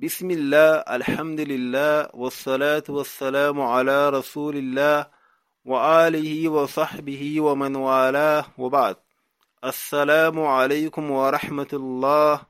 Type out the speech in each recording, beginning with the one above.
بسم الله الحمد لله والصلاة والسلام على رسول الله وآله وصحبه ومن والاه وبعد السلام عليكم ورحمة الله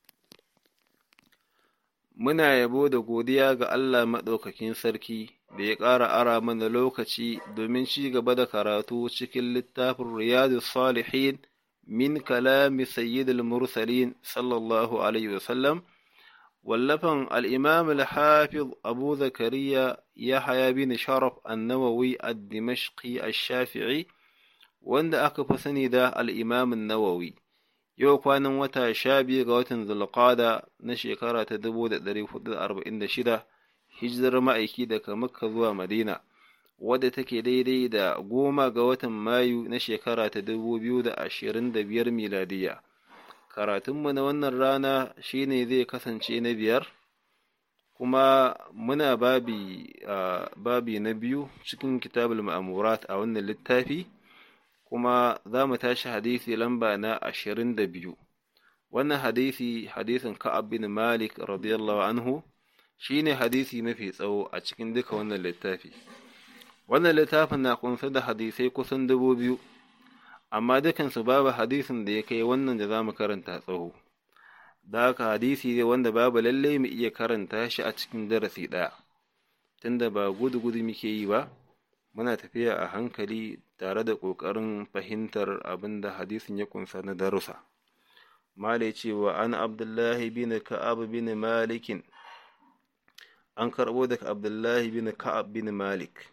Muna yabo da godiya ga Allah maɗaukakin sarki da ya ƙara ara mana lokaci domin ci gaba da karatu cikin littafin Riyadu Salihin min kalami Sayyidul Mursalin sallallahu Alaihi wasallam, wallafan al'imam al-Hafiz Abu Zakariya Yahaya bin Sharaf annawawi ad-Dimashqi ash-Shafi'i wanda aka fi sani da al'imam nawawi yau kwanan wata sha biyu ga watan zulqada na shekara ta dubu da ɗari hudu da arba'in da shida hijirar ma'aiki daga makka zuwa madina wadda take daidai da goma ga watan mayu na shekara ta dubu biyu da ashirin da biyar miladiya karatunmu na wannan rana shine zai kasance na biyar kuma muna babi, babi na biyu cikin kitabul ma'amurat a wannan littafi kuma za mu tashi hadisi lamba na ashirin da biyu wannan hadisi hadisin ka'ab bin malik radiyallahu anhu shine hadisi mafi tsawo a cikin duka wannan littafi wannan littafin na kunsa da hadisai kusan dubu biyu amma dukansu babu hadisin da ya kai wannan da za mu karanta tsawo da haka hadisi ne wanda babu lallai mu iya karanta shi a cikin darasi ɗaya tunda ba gudu-gudu muke yi ba muna tafiya a hankali tare da ƙoƙarin fahimtar abin da hadisin ya kunsa na darussa. Malai cewa an Abdullahi bin Ka'ab bin Malikin an karɓo daga Abdullahi bin Ka'ab bin Malik.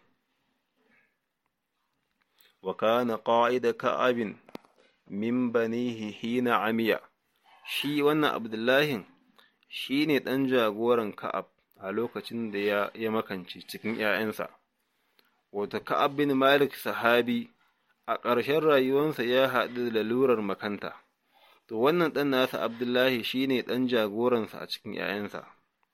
Wa kana qa'ida Ka'abin min banihi hina amiya. Shi wannan Abdullahin shi ne ɗan jagoran Ka'ab a lokacin da ya makance cikin ‘ya'yansa. wata Ka'ab bin Malik sahabi a ƙarshen rayuwarsa ya haɗu da lalurar makanta, to wannan ɗan nasa Abdullahi shi ne ɗan jagoransa a cikin ‘ya'yansa.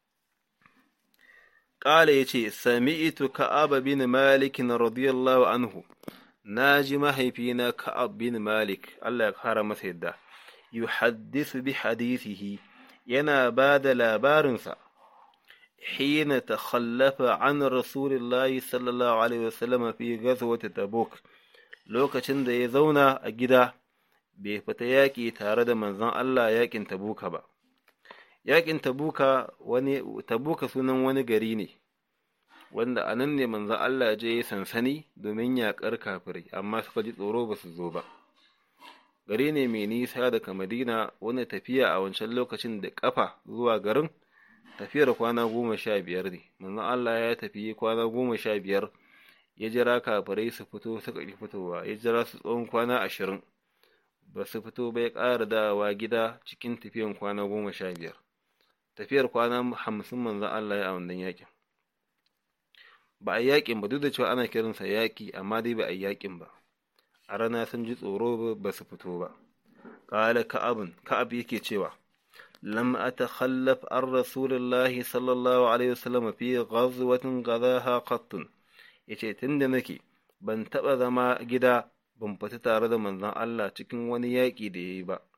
Ƙala ya ce, Sami'itu Ka'ab bin Malik radiyallahu anhu, na ji mahaifina Ka'ab bin Malik, Allah ya kara masa yadda, yuhaddisu bi hadisihi yana ba da labarinsa. حين تخلف عن رسول الله صلى الله عليه وسلم في غزوة تبوك lokacin da ya zauna a gida bai fita yaƙi tare da manzon Allah yaƙin tabuka ba yaƙin tabuka wani tabuka sunan wani gari ne wanda a nan ne manzon Allah je ya sansani domin yaƙar kafirai amma suka ji tsoro ba su zo ba gari ne mai nisa daga Madina wani tafiya a wancan lokacin da ƙafa zuwa garin tafiyar kwana goma sha biyar ne manzon Allah ya tafi kwana goma sha biyar ya jira kafirai su fito suka ƙi fitowa ya jira su tsawon kwana ashirin ba su fito ba ya ƙara dawa gida cikin tafiyan kwana goma sha biyar tafiyar kwana hamsin manzon Allah ya a wannan yakin ba a yakin ba duk da cewa ana kiransa yaki amma dai ba a yakin ba a rana sun ji tsoro ba su fito ba ƙala ka'abun ka'ab yake cewa لم أتخلف عن رسول الله صلى الله عليه وسلم في غزوة غذاها قط yace tun da nake ban taɓa zama gida ban fita tare da manzon Allah cikin wani yaƙi da ya yi ba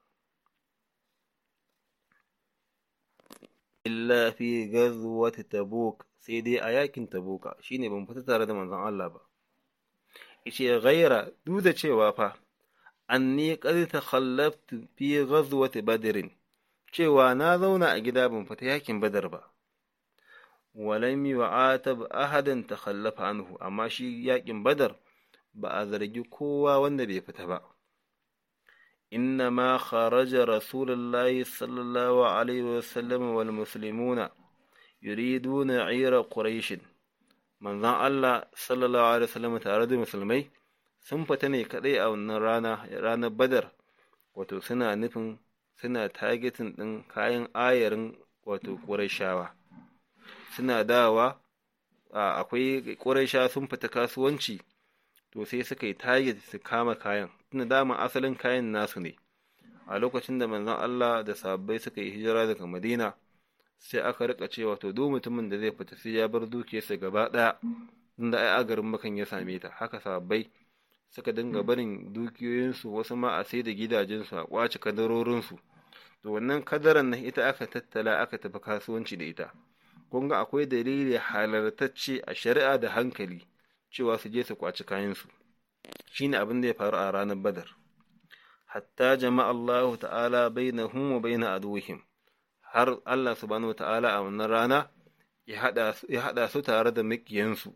illa fi ghazwati tabuk sai dai a yakin tabuka shine ban fita tare da manzon Allah ba yace ghaira duk da cewa fa anni qad takhallaftu fi ghazwati badrin cewa na zauna a gida ban fita yakin badar ba walam yu'atab ahadan takhallafa anhu amma shi yakin badar ba a zargi kowa wanda bai fita ba inna ma kharaja rasulullahi sallallahu alaihi wasallam wal muslimuna yuriduna 'ira quraish manzon Allah sallallahu alaihi wasallam tare da musulmai sun fita ne kadai a wannan rana ranar badar wato suna nufin suna targetin ɗin kayan ayarin wato ƙurashawa suna dawa akwai ƙurashawa sun fita kasuwanci to sai suka yi target su kama kayan tunda dama asalin kayan nasu ne a lokacin da manzon Allah da sabbai suka yi hijira daga Madina sai aka rika cewa to duk mutumin da zai fita sai ya bar dukiyarsa gaba ɗaya inda ai agarin makan ya same ta haka sabbai suka dinga barin dukiyoyinsu wasu ma a sai da gidajensu a kwace kadarorinsu to wannan kadaran nan ita aka tattala aka tafi kasuwanci da ita kun ga akwai dalili halartacce a shari'a da hankali cewa su je su kwaci kayansu shine abin da ya faru a ranar badar hatta jama'a Allah ta'ala bainahum wa baina aduwwihim har Allah subhanahu ta'ala a wannan rana ya haɗa su tare da makiyansu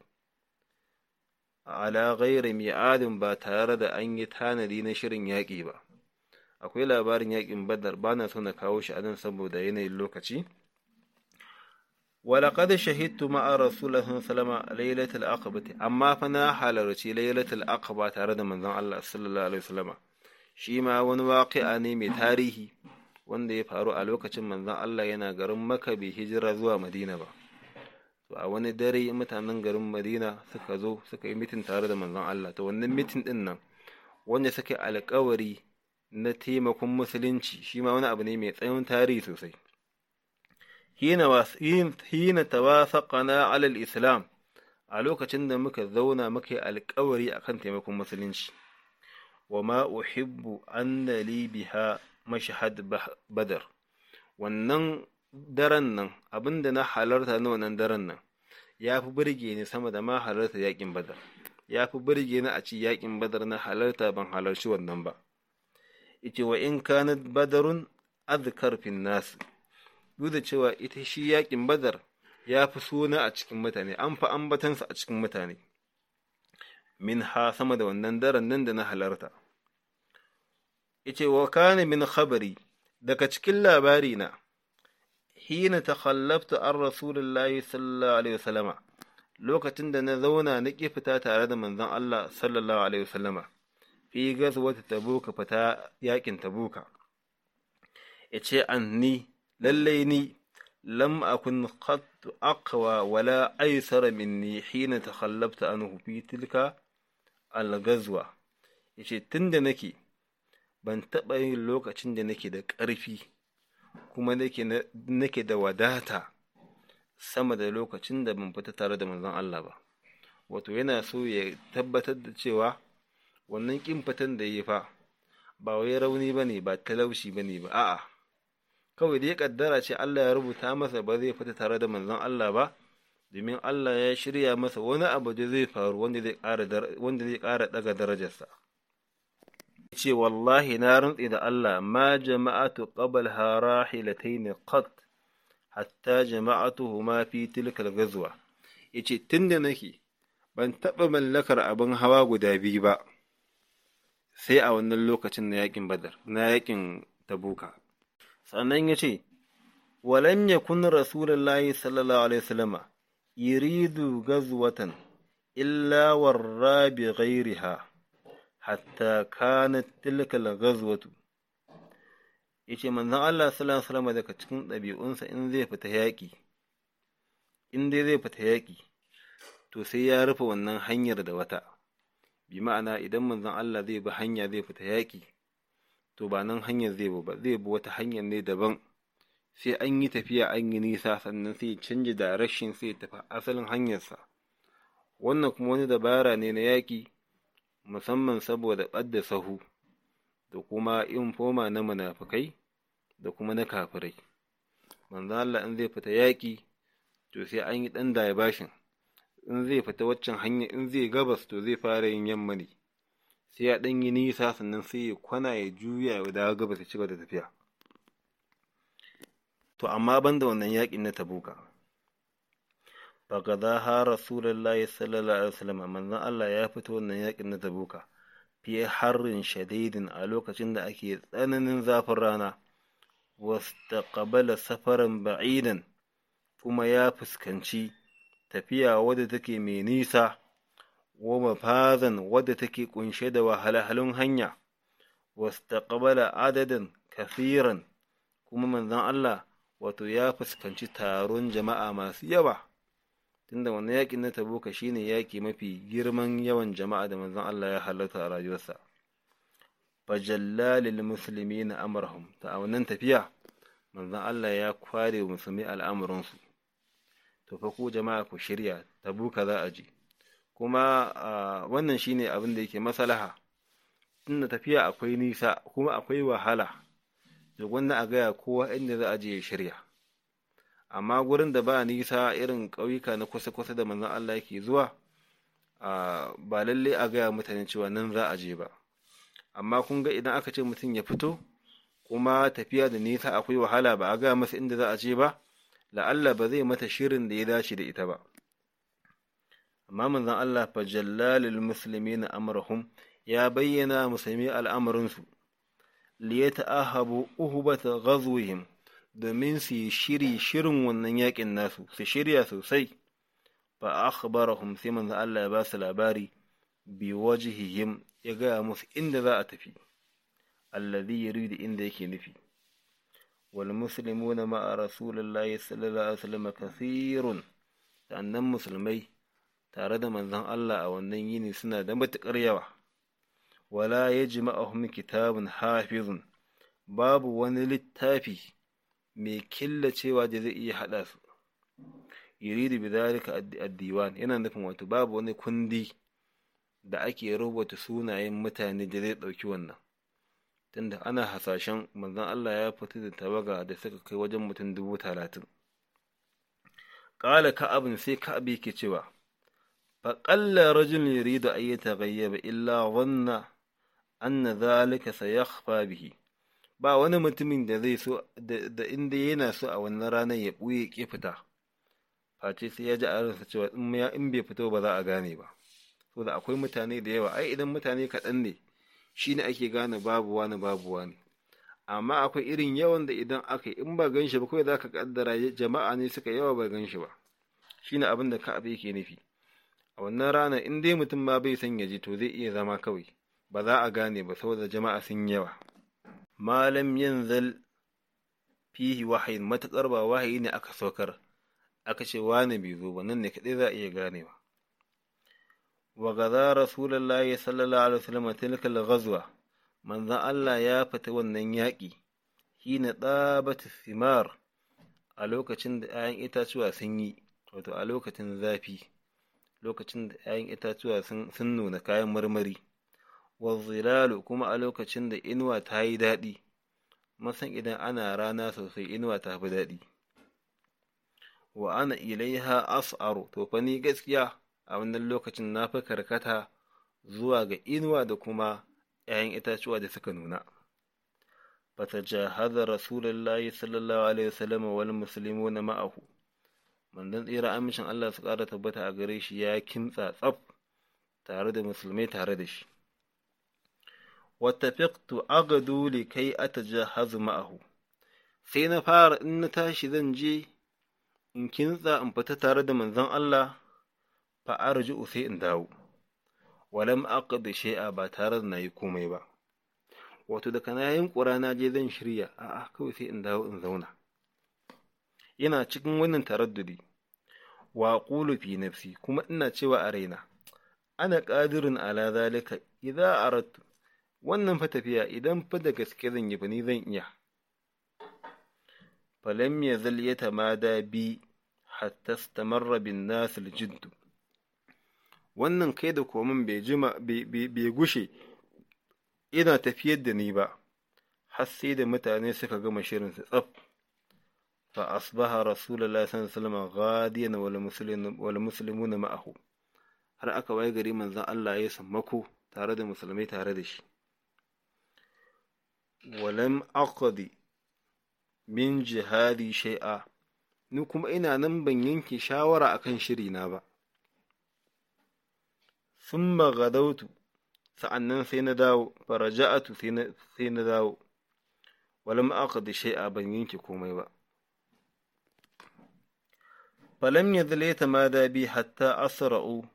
ala ghairi mi'adin ba tare da an yi tanadi na shirin yaƙi ba akwai labarin yaƙin badar ba na so na kawo shi a nan saboda yanayin lokaci ولقد شهدت مع رسول الله صلى الله عليه وسلم ليلة العقبة أما فنا حالرتي ليلة العقبة تارد من ذن الله صلى الله عليه وسلم شيما wani waƙi'a ne mai tarihi wanda ya faru a lokacin manzon Allah yana garin Makka bai hijira zuwa Madina ba to a wani dare mutanen garin Madina suka zo suka yi mitin tare da manzon Allah to wannan mitin din nan wanda suka alƙawari na taimakon musulunci shi ma wani abu ne mai tsayin tarihi sosai hina tawafaqana ala al-islam a lokacin da muka zauna muka yi alƙawari akan taimakon musulunci wa ma uhibbu anna li biha mashhad badar wannan daren nan abinda na halarta na wannan daren nan ya fi burge ni sama da ma halarta yakin badar ya fi burge ni a ci yakin badar na halarta ban halarci wannan ba ita wa in kanat badarun azkar fin nas duk da cewa ita shi yakin badar ya fi suna a cikin mutane an fi ambatansa a cikin mutane min ha sama da wannan daren nan da na halarta yace wa kana min khabari daga cikin labari na hina takhallaftu an rasulullahi sallallahu alaihi wasallama lokacin da na zauna na ƙi fita tare da manzon Allah sallallahu alaihi wasallama fi gazwata tabuka fita yakin tabuka yace anni lallai ni lam akun qad aqwa wala aysara minni hina takhallaftu anhu fi tilka al-ghazwa yace tunda nake ban taɓa yin lokacin da nake da ƙarfi kuma nake da wadata sama da lokacin da ban fita tare da manzon Allah ba wato yana so ya tabbatar da cewa wannan ƙin fitan da ya fa ba wai rauni ba ne ba talaushi ba ne ba a'a kawai da ya kaddara ce Allah ya rubuta masa ba zai fita tare da manzon Allah ba domin Allah ya shirya masa wani abu da zai faru wanda zai ƙara daga darajarsa ce wallahi na rantsi da Allah ma jama'atu qabal harahilatayn qat hatta jama'atuhuma fi tilka al-ghazwa yace tunda nake ban taɓa mallakar abin hawa guda biyu ba sai a wannan lokacin na yakin badar na yakin tabuka sannan yace walam yakun rasulullahi sallallahu alaihi wasallama yuridu ghazwatan illa warra bi ghairiha hatta kanat tilka al-ghazwatu yace manzon Allah sallallahu alaihi wasallam daga cikin ɗabi'unsa in zai fita yaƙi in dai zai fita yaƙi to sai ya rufe wannan hanyar da wata bi ma'ana idan manzon Allah zai bi hanya zai fita yaƙi to ba nan hanyar zai bi ba zai bi wata hanyar ne daban sai an yi tafiya an yi nisa sannan sai ya canja direction sai ya tafi asalin hanyarsa wannan kuma wani dabara ne na yaƙi musamman saboda ɓadda sahu da kuma infoma na munafukai da kuma na kafirai manzo Allah in zai fita yaƙi to sai an yi ɗan bashin in zai fita waccan hanya in zai gabas to zai fara yin yamma ne sai ya ɗan yi nisa sannan sai ya kwana ya juya ya dawo gabas ya cigaba da tafiya to amma banda wannan yaƙin na tabuka فقضاها رسول الله صلى الله عليه وسلم من Allah ya fito wannan yakin na Tabuka fi harrin shadidin a lokacin da ake tsananin zafin rana wastaqbala safaran ba'idan kuma ya fuskanci tafiya wadda take mai nisa wa mafazan wadda take kunshe da wahalhalun hanya wastaqbala adadan kasiran kuma manzon Allah wato ya fuskanci taron jama'a masu yawa tunda wannan yaƙin na tabuka shine yaƙi mafi girman yawan jama'a da manzon Allah ya halarta a rayuwarsa fajalla lil muslimina amrahum ta a wannan tafiya manzon Allah ya kware wa musulmi al'amuransu to fa ku jama'a ku shirya tabuka za a je kuma wannan shine abin da yake maslaha tunda tafiya akwai nisa kuma akwai wahala da gwanda a gaya kowa inda za a je ya shirya amma gurin da ba nisa irin ƙauyuka na kusa-kusa da manzon Allah yake zuwa ba lalle a gaya mutane cewa nan za a je ba amma kun ga idan aka ce mutum ya fito kuma tafiya da nisa akwai wahala ba a gaya masa inda za a je ba la'alla ba zai mata shirin da ya dace da ita ba amma manzon Allah fa jallalil muslimina amrahum ya bayyana musulmi al'amarinsu li yata'ahabu uhbata ghazwihim domin su yi shiri shirin wannan yakin nasu su shirya sosai fa akhbarahum sai manzon Allah ya ba su labari bi wajhihim ya gaya musu inda za a tafi alladhi yuridu inda yake nufi wal muslimuna ma'a rasulillahi sallallahu alaihi wasallam kathirun sannan musulmai tare da manzon Allah a wannan yini suna da matuƙar yawa wala yajma'uhum kitabun hafizun babu wani littafi mai killacewa da zai iya haɗa su yuridu bidhalika ad-diwan yana nufin wato babu wani kundi da ake rubuta sunayen mutane da zai ɗauki wannan tunda ana hasashen manzon Allah ya fito da tawaga da suka kai wajen mutum dubu talatin ƙala ka'abin sai ka'ab yake cewa faƙalla rajul yuridu an yataghayyaba illa wanna anna zalika sayakhfa bihi ba wani mutumin da zai so da inda yana so a wannan ranar ya ɓuye ƙi fita face sai ya ji a ransa cewa in bai fito ba za a gane ba saboda akwai mutane da yawa ai idan mutane kaɗan ne shi ne ake gane babu wani babu wani amma akwai irin yawan da idan aka yi in ba gan shi ba kawai za ka kaddara jama'a ne suka yawa ba gan shi ba shi ne abin da ka'ab yake nufi a wannan rana in dai mutum ma bai san ya ji to zai iya zama kawai ba za a gane ba saboda jama'a sun yawa malam yanzal fihi wahayin matuƙar ba wahayi ne aka saukar aka ce wani bai zo ba nan ne kaɗai za a iya ganewa وغزا رسول الله صلى الله عليه وسلم تلك الغزوة من ذا الله يا فتوى yaƙi hina ɗabat thimar a lokacin da ‘ya'yan itatuwa sun yi wato a lokacin zafi lokacin da ‘ya'yan itatuwa sun nuna kayan marmari zilalu kuma a lokacin da inuwa ta yi daɗi masan idan ana rana sosai inuwa ta fi daɗi wa ana ilaiha as'aru to fa ni gaskiya a wannan lokacin na fi karkata zuwa ga inuwa da kuma ‘ya'yan itatuwa da suka nuna. Bata jahaza Rasulullahi sallallahu Alaihi wasallam wal musulmi na ma'ahu, mandan tsira amincin Allah su ƙara tabbata a gare shi ya kimtsa tsaf tare da musulmai tare da shi. Wata fiqtu agadu li kai ata jahazu ma'ahu, sai na fara in na tashi zan je in kintsa in fita tare da manzon Allah fa'arji'u sai in dawo, walam aqdi shay'a ba tare da nayi komai ba. Wato da kana yin ƙura na je zan shirya, a'a kawai sai in dawo in zauna. Ina cikin wannan taraddudi, wa qulu fi nafsi kuma ina cewa a raina, ana qadirun ala zalika idza aradtu wannan fa tafiya idan fa da gaske zan yi ba ni zan iya. Falam yazal yatamada bi hatta istamarra bin nas al-jiddu wannan kai da komin bai jima bai gushe ina tafiyar da ni ba har sai da mutane suka gama shirin su tsaf fa asbaha rasulullahi sallallahu alaihi wasallam ghadiyan wal muslimun wal muslimuna ma'ahu har aka waye gari manzon Allah ya sammako tare da musulmai tare da shi walam aqdi min jihadi shay'a ni kuma ina nan ban yanke shawara akan shiri na ba sun gadautu sa'annan sai na dawo faraja'atu sai na dawo walam aqdi shay'a ban yanke komai ba falam yazal tamada bi hatta asra'u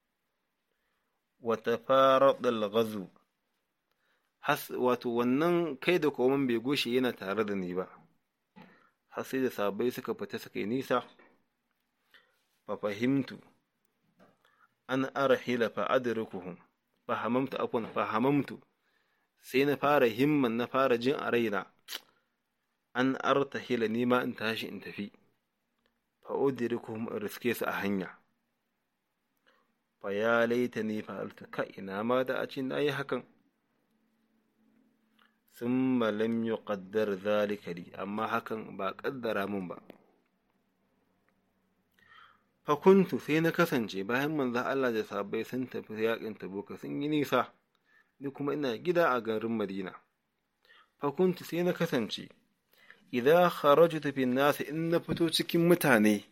wa tafarad al-ghazw has wato wannan kai da koman bai goshe yana tare da ni ba har sai da sabai suka fita suka yi nisa fa fahimtu an arhila fa adrikuhum fahamamtu afwan fahamamtu sai na fara himman na fara jin a raina an artahila ni ma in tashi in tafi fa udrikuhum riske su a hanya fa ya laita ni fa'alta ka ina ma da a ce na yi hakan thumma lam yuqaddar zalika li amma hakan ba kaddara mun ba fa kuntu sai na kasance bayan manzon Allah da sahabbai sun tafi yakin tabuka sun yi nisa ni kuma ina gida a garin Madina fa kuntu sai na kasance idan kharajtu fi nas in na fito cikin mutane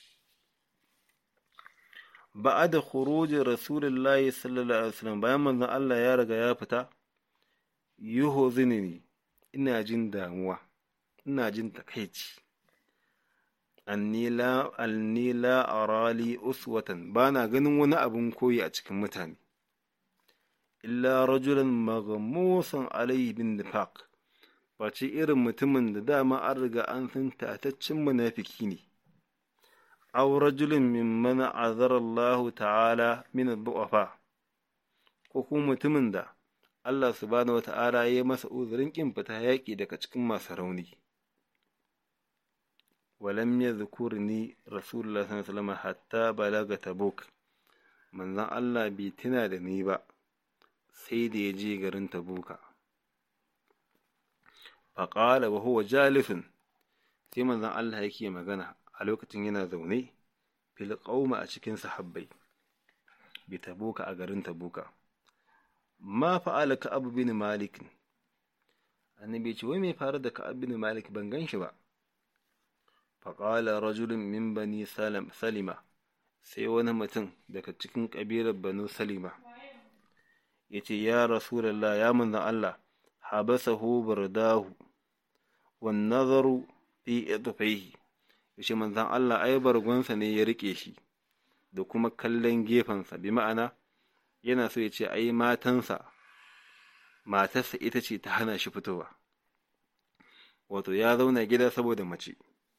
ba'da khuruj rasulullahi sallallahu alaihi wasallam bayan manzon Allah ya riga ya fita yuhzinini ina jin damuwa ina jin takeici anni la anni la arali uswatan bana ganin wani abun koyi a cikin mutane illa rajulan maghmusan alayhi bin nifaq face irin mutumin da dama an riga an san tataccen munafiki ne aw rajulin mimman azara Allah ta'ala min ad-du'afa ko kuma mutumin da Allah subhanahu wata'ala ya masa uzurin kin fita yaƙi daga cikin masu rauni walam yadhkurni rasulullah sallallahu alaihi wasallam hatta balaga tabuk manzon Allah bai tuna da ni ba sai da ya je garin tabuka faƙala wa huwa jalisun sai manzon Allah yake magana a lokacin yana zaune fil qauma a cikin sahabbai bi tabuka a garin tabuka ma fa'ala ka'ab bin malik annabi ce wai me faru da ka'ab bin malik ban gan shi ba faƙala rajulun min bani salima sai wani mutum daga cikin ƙabilar banu salima ya ce ya rasulallah ya manzan Allah habasahu bardahu wan nazaru fi idfaihi yace manzan Allah ai bargonsa ne ya rike shi da kuma kallon gefensa bi ma'ana yana so ya ce ai matansa matarsa ita ce ta hana shi fitowa wato ya zauna gida saboda mace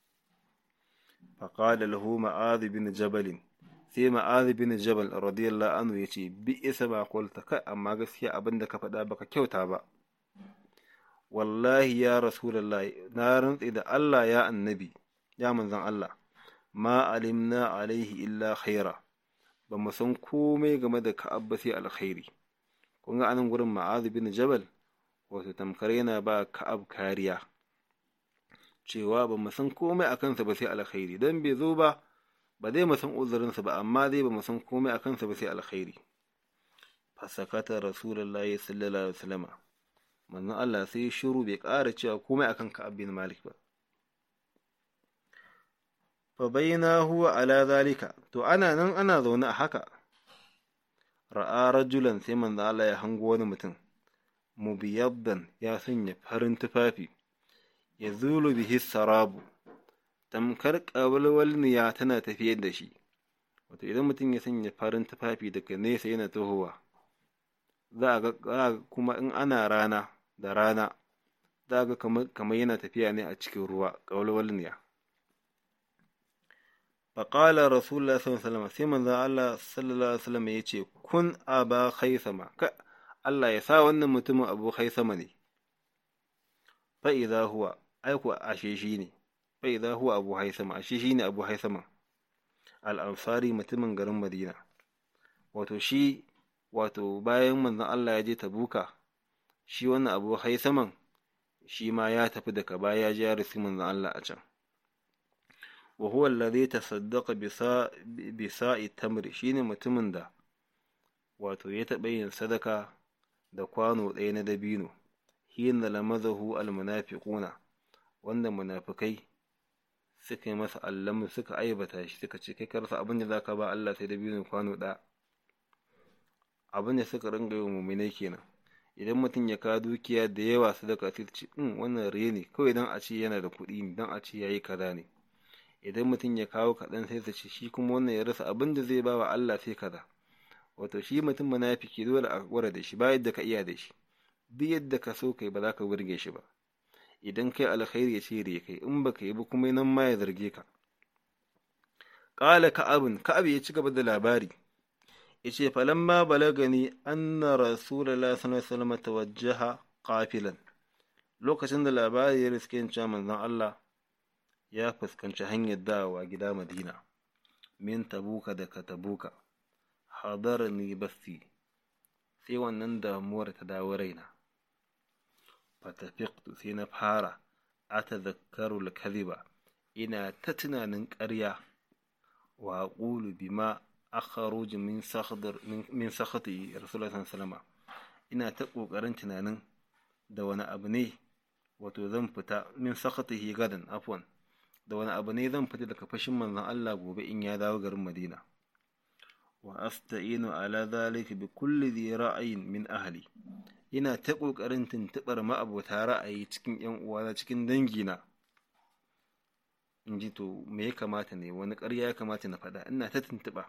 فقال له معاذ بن جبل sai ma'azi bin jabal radiyallahu anhu ya ce bi isa ba kwalta kai amma gaskiya abin da ka faɗa baka kyauta ba wallahi ya rasulallah na rantse da Allah ya annabi ya manzan Allah ma alimna alaihi illa khaira ba mu san komai game da ka'ab ba sai alkhairi kun ga anan gurin ma'azi bin jabal wato tamkar yana ba ka'ab kariya cewa ba mu san komai a kansa ba sai alkhairi dan bai zo ba ba zai mu san uzurinsa ba amma zai ba mu san komai a kansa ba sai alkhairi fasakata rasulullahi sallallahu alaihi wasallam manzon Allah sai shiru bai ƙara cewa komai akan Ka'ab bin Malik ba fa baina huwa ala zalika to ana nan ana zaune a haka ra'a rajulan sai manzon Allah ya hango wani mutum mubiyaddan ya sanya farin tufafi ya zulu bihi sarabu tamkar ƙawalwalniya tana tafiyar da shi wato idan mutum ya sanya farin tufafi daga nesa yana tohowa za a ga kuma in ana rana da rana za a ga kamar yana tafiya ne a cikin ruwa ƙawalwalniya faƙala rasulullah sallallahu alaihi wasallam sai manzon Allah sallallahu alaihi wasallam ya ce kun aba khaisama ka Allah ya sa wannan mutumin abu khaisama ne fa idza huwa aiku ashe shi ne bai za huwa abu haisama ashe shi ne abu haisama al'ansari mutumin garin madina wato shi wato bayan manzon Allah ya je tabuka shi wannan abu haisaman shi ma ya tafi daga baya ya je ya risi manzon Allah a can wa huwa alladhi tasaddaqa bi sa'i tamri shine mutumin da wato ya taɓa yin sadaka da kwano ɗaya na dabino hina lamazahu almunafiquna wanda munafikai suka yi masa allamu suka aibata shi suka ce kai karsa abin da zaka ba Allah sai da biyu kwano ɗaya abin da suka ringa yi muminai kenan idan mutum ya kawo dukiya da yawa sadaka sai ce in wannan riye ne kawai dan a ce yana da kuɗi ne dan a ce yayi kaza ne idan mutum ya kawo kaɗan sai su ce shi kuma wannan ya rasa abin da zai ba wa Allah sai kaza wato shi mutum munafiki dole a gwara da shi ba yadda ka iya da shi duk yadda ka so kai ba za ka burge shi ba idan kai alkhairi ya ce riya kai in baka yi ba kuma nan ma ya zarge ka qala ka'abun ka'ab ya ci gaba da labari yace falamma balagani anna rasulullahi sallallahu alaihi wasallam tawajjaha qafilan lokacin da labari ya riske cewa manzon Allah ya fuskanci hanyar dawowa gida Madina min tabuka daga tabuka hadarani basti sai wannan damuwar ta dawo raina fatafiqtu sai na fara atadhakkaru al-kadhiba ina ta tunanin ƙarya wa aqulu bima akhruj min sakhdar min sakhati rasulullahi sallallahu ina ta kokarin tunanin da wani abu ne wato zan fita min sakhatihi gadan afwan da wani abu ne zan fita daga fashin manzon Allah gobe in ya dawo garin Madina wa asta'inu ala dhalika bi kulli dhi ra'ayin min ahli ina ta kokarin tuntubar ma'abota ra'ayi cikin yan uwana cikin dangina in ji to me ya kamata ne wani ƙarya ya kamata na faɗa ina ta tuntuɓa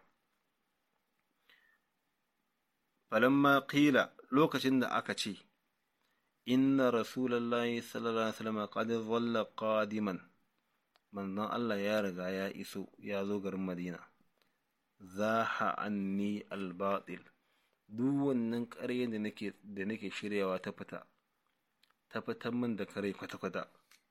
falamma qila lokacin da aka ce inna rasulallahi sallallahu alaihi wasallam qad dhalla qadiman manzon Allah ya riga ya iso ya zo garin Madina zaha anni albatil duk wannan ƙaryen da nake da nake shiryawa ta fita ta fitan min da kare kwata-kwata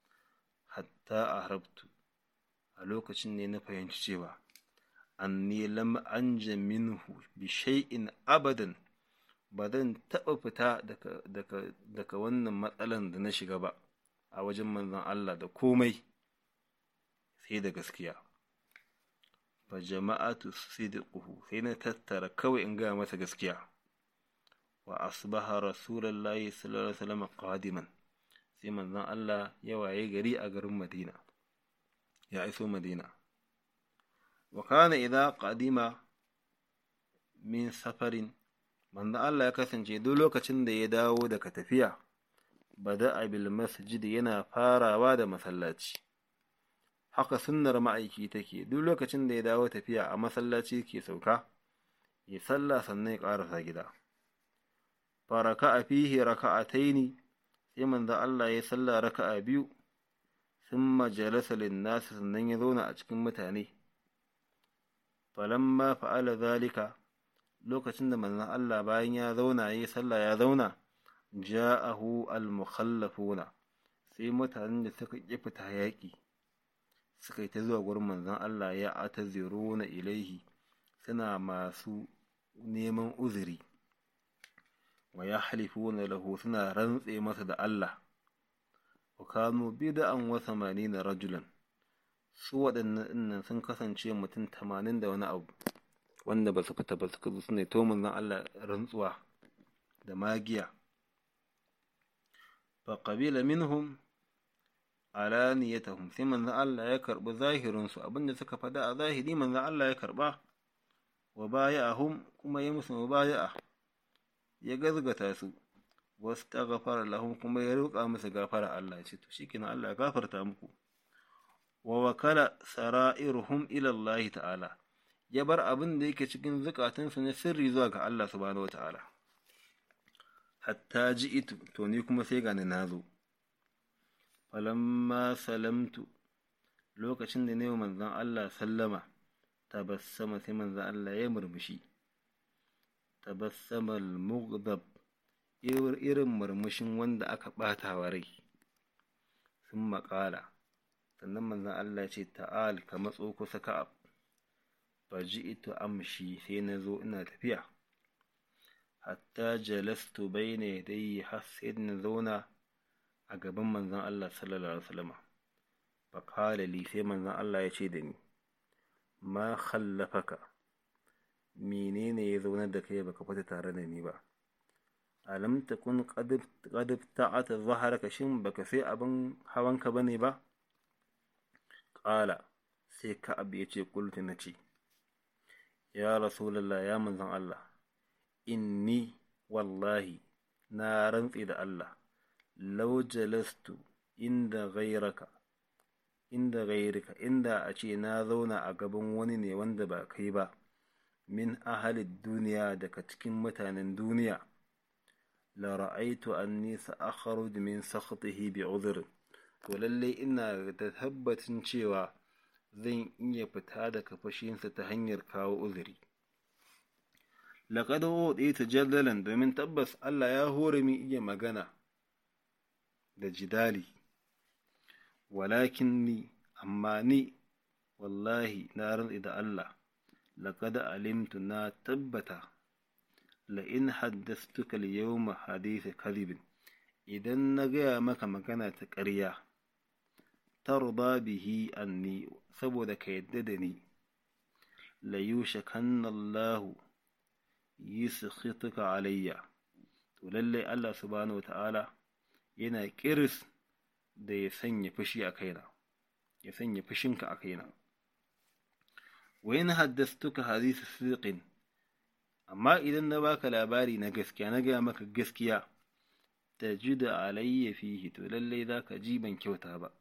hatta a harabtu a lokacin ne na fahimci cewa anni lam anja minhu bi shay'in abadan ba zan taɓa fita daga wannan matsalan da na shiga ba a wajen manzon Allah da komai sai da gaskiya fa jama'atu sidquhu sai na tattara kawai in gaya masa gaskiya wa asbaha rasulullahi sallallahu alaihi wasallam qadiman sai manzon Allah ya waye gari a garin Madina ya iso Madina wa kana idza qadima min safarin manzon Allah ya kasance duk lokacin da ya dawo daga tafiya bada bil masjid yana farawa da masallaci haka sunnar ma'aiki take duk lokacin da ya dawo tafiya a masallaci ke sauka ya sallah sannan ya ƙarasa gida faraka a fihi raka'ataini sai manzo Allah ya sallah raka'a biyu thumma jalasa lin-nas sannan ya zauna a cikin mutane falamma fa'ala zalika lokacin da manzon Allah bayan ya zauna yayi sallah ya zauna ja'ahu al-mukhallafuna sai mutanen da suka ƙi fita yaƙi suka yi ta zuwa gurin manzon Allah ya ataziruna ilaihi suna masu neman uzuri wa ya halifuna lahu suna rantse masa da Allah wa kanu bid'an wa na rajulan su waɗannan dinnan sun kasance mutum tamanin da wani abu wanda ba su fita ba suka zo suna to manzon Allah rantsuwa da magiya fa qabila minhum alaniyatahum sai manzon Allah ya karbi zahirin su abinda suka fada a zahiri manzon Allah ya karba wa baya'ahum kuma ya musu mubaya'a ya gazgata su wasu ta gafara lahum kuma ya roƙa musu gafara Allah ya ce to shikenan Allah ya gafarta muku wa wakala sara'iruhum ila Allah ta'ala ya bar abin da yake cikin zukatunsu na sirri zuwa ga Allah subhanahu wata'ala hatta ji'itu to ni kuma sai gani nazo falamma salamtu lokacin da ne manzon Allah sallama tabassama sai manzon Allah ya murmushi tabassama al-mughdab irin murmushin wanda aka ɓata wa rai sun maƙala sannan manzon Allah ce ta'al ka matso kusa ka'ab faji'tu amshi sai na zo ina tafiya hatta jalastu bayna yadayhi har sai na zauna a gaban manzon Allah sallallahu alaihi wasallam fa qala li sai manzon Allah ya ce da ni ma khallafaka menene ya zaunar da kai baka fita tare da ni ba alam takun qad qad ta'ata zaharaka shin baka sai abin hawanka bane ba qala sai ka'ab ya ce qultu nace ya rasulullah ya manzon Allah inni wallahi na rantsi da Allah law jalastu inda ghayraka inda ghayrika inda a ce na zauna a gaban wani ne wanda ba kai ba min ahalid duniya daga cikin mutanen duniya la ra'aitu anni sa'akhruj min sakhtihi bi'udhr to lalle ina da tabbacin cewa zan iya fita daga fashinsa ta hanyar kawo uzuri laqad ta jadalan domin tabbas Allah ya hore min iya magana da jidali walakin ni amma ni wallahi na rantsi da Allah laqad alimtu na tabbata la in haddathtuka al-yawma hadith kadhibin idan na gaya maka magana ta ƙarya tarda bihi anni saboda ka yadda da ni la yushakanna Allahu yuskhituka alayya to lalle Allah subhanahu wata'ala yana kiris da ya sanya fushi a kaina ya sanya fushinka a kaina wa in haddastuka hadith siqin amma idan na baka labari na gaskiya na gaya maka gaskiya tajida alayya fihi to lalle zaka ji ban kyauta ba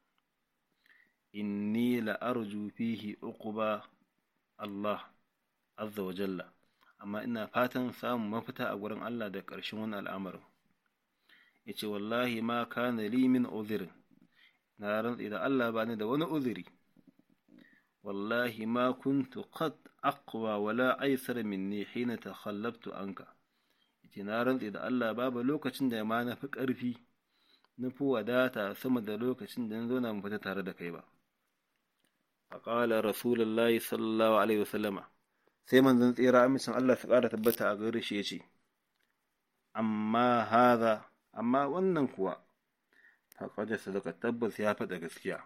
inni la arju fihi uquba Allah azza wa jalla amma ina fatan samun mafita a gurin Allah da ƙarshen wani al'amarin yace wallahi ma kana li min udhrin na rantsi da Allah ba ni da wani uzuri wallahi ma kuntu qad aqwa wala aysar minni hina takhallabtu anka yace na rantsi da Allah babu lokacin da ma na fi ƙarfi na fi wadata sama da lokacin da na zo na fita tare da kai ba فقال رسول الله صلى الله عليه وسلم sai manzon tsira amincin Allah su ƙara tabbata a gare shi ya ce, Amma haza, amma wannan kuwa, faƙaɗa sadaka tabbas ya faɗa gaskiya.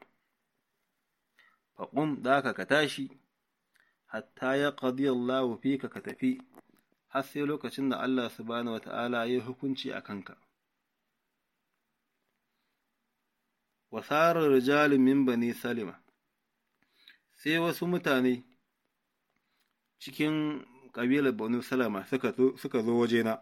Faƙum ɗaka ka tashi, hatta ya ƙadi Allah fi ka ka tafi, har sai lokacin da Allah subhanahu wa ta'ala ya hukunci a kanka. Wasarar rijalin min bani Salima, sai wasu mutane cikin ƙabilar Banu Salama suka zo wajena.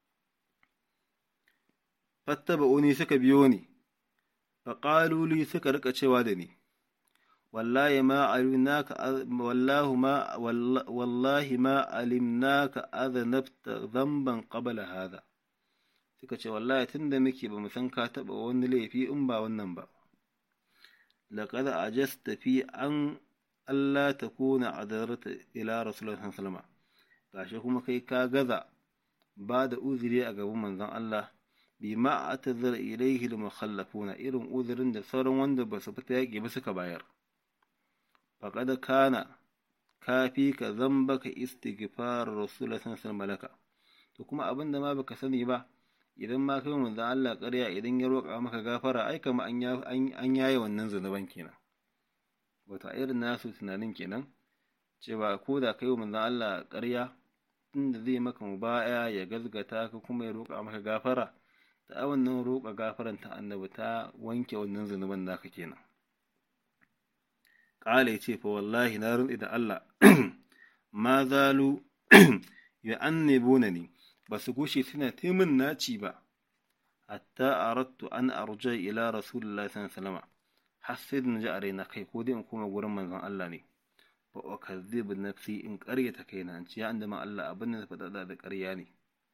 Fattaba uni suka biyo ni, faƙaluli suka rika cewa da ni, wallahi ma alimnaka wallahu ma wallahi ma alimnaka azanabta zamban qabla hada suka ce wallahi tunda muke ba mu san ka taɓa wani laifi in ba wannan ba laqad ajasta fi an Allah ta kuna adarata ila Rasulullah sallallahu gashi kuma kai ka gaza ba da uzuri a gaban manzon Allah bi ma atazar ilaihi al-mukhallafuna irin uzurin da sauran wanda ba su fita yaƙi ba suka bayar faqad kana kafi ka zambaka istighfar Rasulullah sallallahu alaihi to kuma abin da ma baka sani ba idan ma kai manzon Allah ƙarya idan ya roƙa maka gafara ai kama an yaye wannan zunuban kenan wata irin nasu tunanin kenan cewa ko da kai manzon Allah ƙarya inda zai maka mubaya ya gazgata ka kuma ya roƙa maka gafara ta wannan roƙa gafaran ta annabi ta wanke wannan zunuban naka kenan ƙala ya ce fa wallahi na rantsi da Allah ma zalu ya annebuna ni ba su gushe suna taimin naci ba hatta arattu an arja ila rasulullahi sallallahu alaihi wasallam har sai da ji a raina kai ko dai in koma gurin manzon Allah ne fa ukazzibu nafsi in ƙaryata kaina in ce ya andama Allah abin da faɗa da ƙarya ne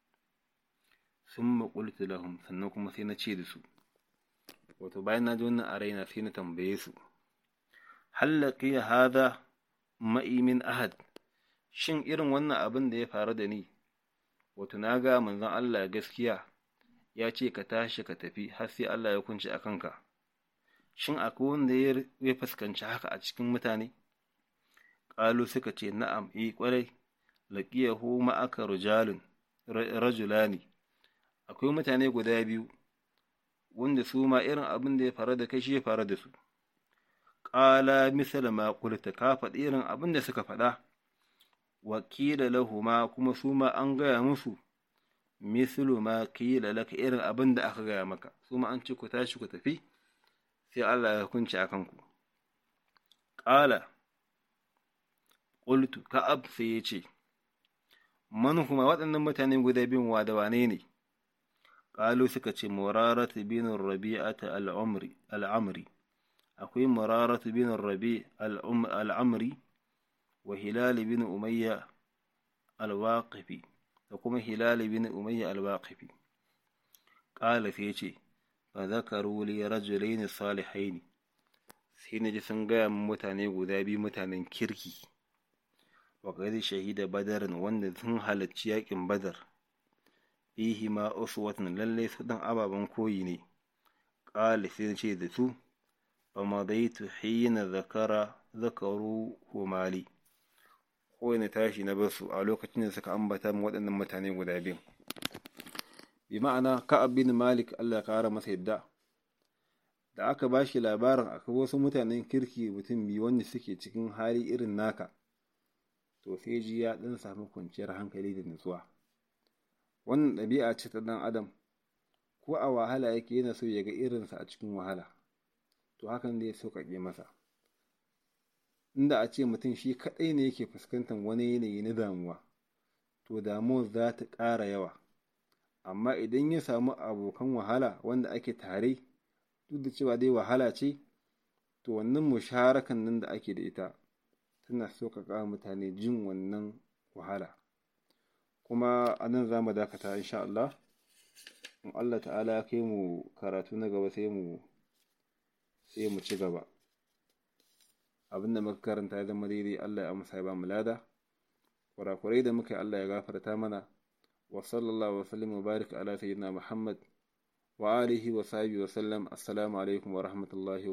summa qultu lahum sannan kuma sai na ce da su wato bayan na ji wannan a raina sai na tambaye su hal laqiya hadha ma'i min ahad shin irin wannan abin da ya faru da ni wato na ga manzon Allah gaskiya ya ce ka tashi ka tafi har sai Allah ya kunci a kanka shin akwai wanda ya fuskanci haka a cikin mutane ƙalu suka ce na'am yi ƙwarai laqiyahu ma'aka rijalun rajulani akwai mutane guda biyu wanda su ma irin abin da ya faru da kai shi ya faru da su ƙala misala ma qulta ka faɗi irin abin da suka faɗa wakila lahuma kuma su ma an gaya musu mislu ma kila laka irin abin da aka gaya maka su ma an ce ku tashi ku tafi sai Allah ya hukunci a kanku ƙala ƙultu ka'ab sai ya ce man kuma waɗannan mutane guda biyun wa da wane ne ƙalu suka ce muraratu bin rabi'ata al'amri akwai muraratu bin rabi al'amri wa hilal bin umayya al-waqifi da kuma hilal bin umayya al-waqifi qala sai yace fa zakaru li rajulain salihain sai naji sun gaya min mutane guda biyu mutanen kirki wa qad shahida badarin wanda sun halarci yakin badar fihi ma uswatun lalle su dan ababen koyi ne qala sai ce da su fa madaitu hina zakara zakaru humali ko na tashi na bar su a lokacin da suka ambata min waɗannan mutane guda biyu bi ma'ana ka'ab bin malik Allah ya kara masa yadda da aka ba shi labarin akwai wasu mutanen kirki mutum biyu wanda suke cikin hali irin naka to sai ji ya ɗan samu kwanciyar hankali da nutsuwa wannan ɗabi'a ce ta ɗan adam ko a wahala yake yana so ya ga irinsa a cikin wahala to hakan zai sauƙaƙe masa inda a ce mutum shi kaɗai ne yake fuskantar wani yanayi na damuwa to damuwar za ta ƙara yawa amma idan ya samu abokan wahala wanda ake tare duk da cewa dai wahala ce to wannan musharakan nan da ake da ita tana sauƙaƙa mutane jin wannan wahala kuma a nan za mu dakata insha Allah in Allah ta'ala ya kai mu karatu na gaba sai mu sai mu ci gaba abin da muka karanta ya zama daidai Allah ya amsa ya ba mu lada kurakurai da muka yi Allah ya gafarta mana wa sallallahu wa sallam wa barik ala sayyidina Muhammad wa alihi wa sahbihi wa sallam assalamu alaikum wa rahmatullahi